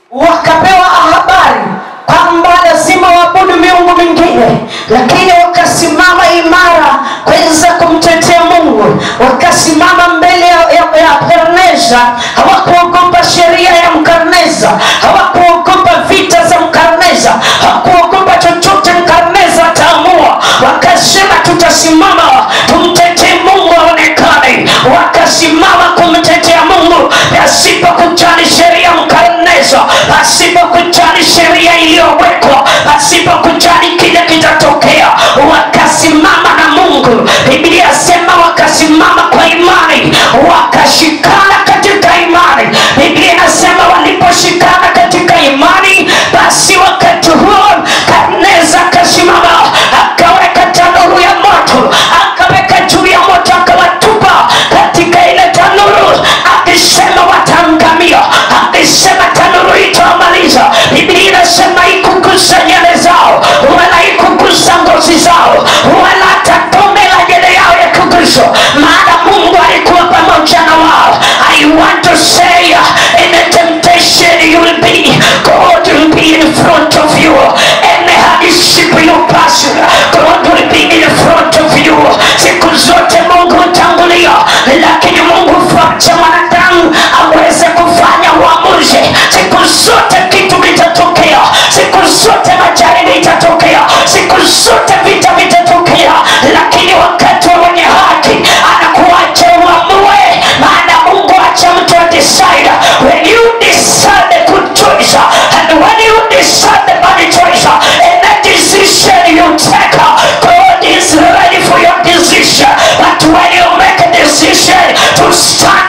wakapewa habari kwamba lazima waabudu miungu mingine lakini wakasimama imara kuweza kumtetea mungu wakasimama mbele ya, ya, ya karneza hawakuogopa sheria ya mkarneza hawakuogopa vita za mkarneza hawakuogopa chochote mkarneza ataamua wakasema tutasimama tumtetee mungu aonekane wakasimama kumtetea mungu pasipo kujali sheria mkarneza pasipo kujali sheria iliyowekwa pasipo kujali kile kitatokea wakasimama na mungu biblia sema wakasimama kwa imani wakashikana katika imani biblia inasema waliposhikana katika imani basi wakati huo karneza akasimama akaweka tanuru ya moto akaweka juu ya moto akawatupa katika ile tanuru akisema wataangamia akisema tanuru itawamaliza biblia inasema ikugusa nyele zao wala ikugusa ngozi zao wala hata tone la nyele yao ya kuguswa maana mungu alikuwa pamoja na wao i want to say uh, in the temptation you will be god will be in front of you and hardship you pass god will be in front of you siku zote mungu hutangulia lakini mungu facha mwanadamu aweze kufanya uamuzi siku zote kitu kitatokea siku zote majaribu itatokea siku zote vita vitatokea lakini wakati wa mwenye haki anakuacha uamue maana mungu acha mtu adecide when you decide the good choice and when you decide the bad choice and that decision you take god is ready for your decision but when you make a decision to stand